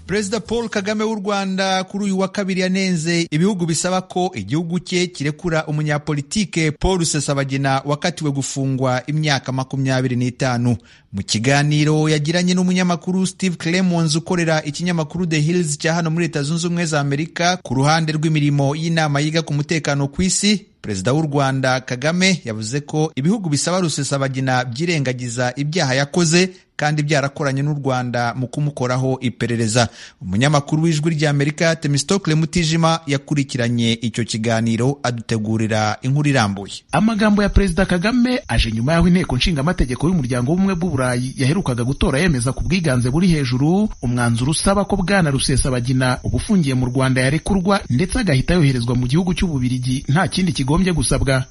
perezida paul kagame w'u rwanda kuri uyu wa kabiri yanenze ibihugu bisaba ko igihugu cye kirekura umunyapolitike paul rusesabagina wakatiwe gufungwa imyaka makumyabiri n'itanu mu kiganiro yagiranye n'umunyamakuru steve clemons ukorera ikinyamakuru the hills cya hano muri leta zunze ubumwe za amerika ku ruhande rw'imirimo y'inama yiga ku mutekano ku isi perezida w'u rwanda kagame yavuze ko ibihugu bisaba rusesabagina byirengagiza ibyaha yakoze kandi byarakoranye n'u rwanda mu kumukoraho iperereza umunyamakuru w'ijwi ry'amerika temistocle mutijima yakurikiranye icyo kiganiro adutegurira inkuru irambuye amagambo ya perezida kagame aje nyuma y'aho inteko nshingamategeko y'umuryango w'ubumwe bw'uburayi yaherukaga gutora yemeza ku bwiganze buri hejuru umwanzuro usaba ko bwana rusesabagina uba ufungiye mu rwanda yarekurwa ndetse agahita yoherezwa mu gihugu cy'ububirigi nta kindi kigombye gusabwa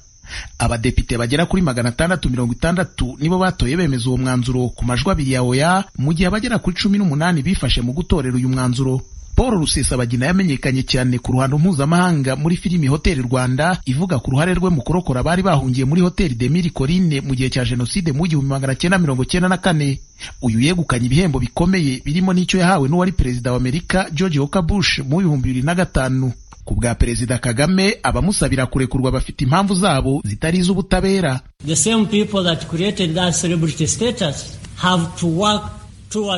abadepite bagera kuri magana atandatu mirongo itandatu nibo batoye bemeza uwo mwanzuro ku majwi abiri ya oya mu gihe abagera kuri cumi n'umunani bifashe mu gutorera uyu mwanzuro paul rusesabagina yamenyekanye cyane ku ruhando mpuzamahanga muri filimi hoteli rwanda ivuga ku ruhare rwe mu kurokora abari bahungiye muri hoteli demiri korine mu gihe cya jenoside mu gihumbi magana cyenda mirongo cyenda na kane uyu yegukanye ibihembo bikomeye birimo n'icyo yahawe n'uwari perezida wa amerika george walker bush mu bihumbi bibiri na gatanu ku bwa perezida kagame abamusabira kurekurwa bafite impamvu zabo zitari iz'ubutabera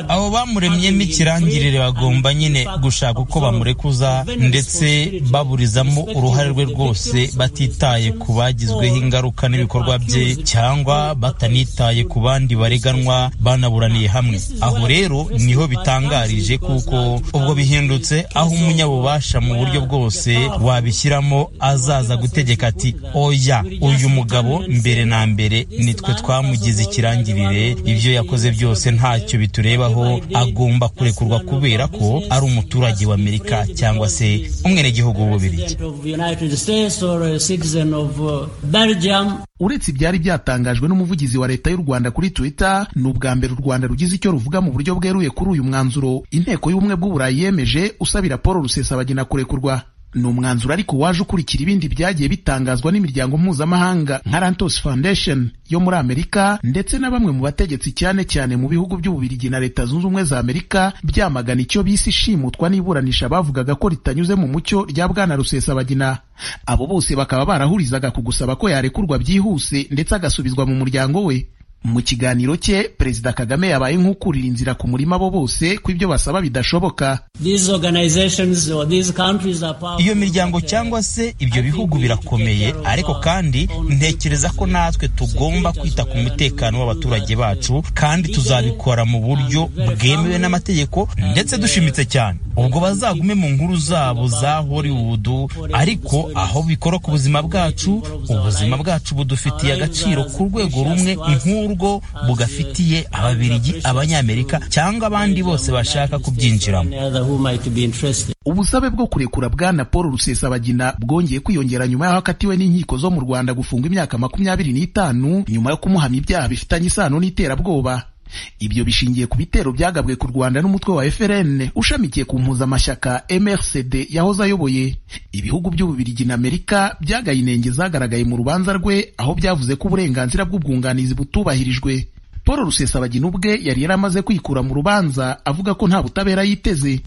abo bamuremyemo ikirangirire bagomba nyine gushaka uko bamurekuza ndetse baburizamo uruhare rwe rwose batitaye ku bagizweho ingaruka n'ibikorwa bye cyangwa batanitaye ku bandi bareganwa banaburaniye hamwe aho rero niho bitangarije kuko ubwo bihindutse aho umunyabubasha mu buryo bwose wabishyiramo azaza gutegeka ati oya uyu mugabo mbere na mbere nitwe twamugize ikirangirire ibyo yakoze byose ntacyo bitu rebaho agomba kurekurwa kubera ko ari umuturage wa Amerika cyangwa se umwenegihugu w'Ububiligi. Uretse ibyari byatangajwe n'umuvugizi wa leta y'u Rwanda kuri Twitter, ni ubwa mbere u Rwanda rugize icyo ruvuga mu buryo bweruye kuri uyu mwanzuro inteko y'ubumwe bw'uburayi yemeje usabira Paul Rusesabagina kurekurwa. Ni umwanzuro ariko waje ukurikira ibindi byagiye bitangazwa n'imiryango mpuzamahanga nka Rantos Foundation yo muri Amerika ndetse na bamwe mu bategetsi cyane cyane mu bihugu by'Ububirigi na Leta Zunze Ubumwe za Amerika byamagana icyo bise ishimutwa n'iburanisha bavugaga ko ritanyuze mu mucyo rya Bwana Rusesabagina. Abo bose bakaba barahurizaga ku gusaba ko yarekurwa byihuse ndetse agasubizwa mu muryango we. Mu kiganiro cye Perezida Kagame yabaye nk'ukurira inzira ku murima bo bose ko ibyo basaba bidashoboka. Iyo miryango cyangwa se ibyo bihugu birakomeye ariko kandi ntekereza ko natwe tugomba kwita ku mutekano w'abaturage bacu kandi tuzabikora mu buryo bwemewe n'amategeko ndetse dushimitse cyane. Ubwo bazagume mu nkuru zabo za Hollywood ariko aho bikora ku buzima bwacu, ubuzima bwacu budufitiye agaciro ku rwego rumwe nk'uru urwo bugafitiye ababirigi abanyamerika cyangwa abandi bose bashaka kubyinjiramo ubusabe bwo kurekura bwana paul rusesabagina bwongeye kwiyongera nyuma y'aho akatiwe n'inkiko zo mu rwanda gufungwa imyaka makumyabiri n'itanu nyuma yo kumuhamya ibyaha bifitanye isano n'iterabwoba ibyo bishingiye ku bitero byagabwe ku rwanda n'umutwe wa frn ushamikiye ku mpuzamashyaka mrcd yahoze ayoboye ibihugu by'ububirigi na amerika byagaye inenge zagaragaye mu rubanza rwe aho byavuze ko uburenganzira bw'ubwunganizi butubahirijwe paul rusesabagina ubwe yari yaramaze kwikura mu rubanza avuga ko nta butabera yiteze